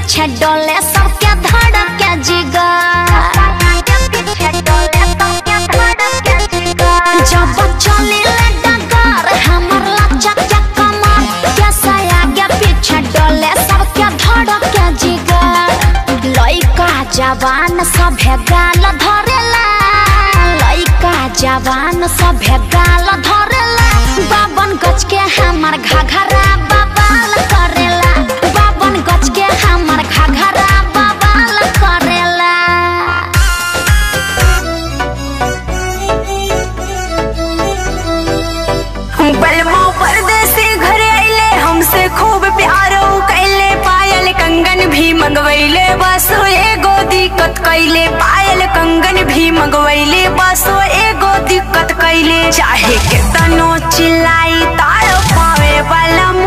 पीछे डोले सबके धड़के जिगर जब चले डगर हमर लचक के कमर कैसे आगे पीछे डोले सबके धड़के जिगर लइका जवान सभे गाल धरेला लइका जवान सभे गाल धरेला बावन गज के हमर घघरा बबाल करेला बावन गज के हमर घघरा बबाल करेला बलमा परदेसी घरे अइले हमसे खूब प्यारो कैले पायल कंगन भी मंगवैले बसो एगो दिक्कत कैले पायल कंगन भी मंगवैले बसो एगो दिक्कत कैले चाहे के तनो चिल्लाई तारो पावे बलम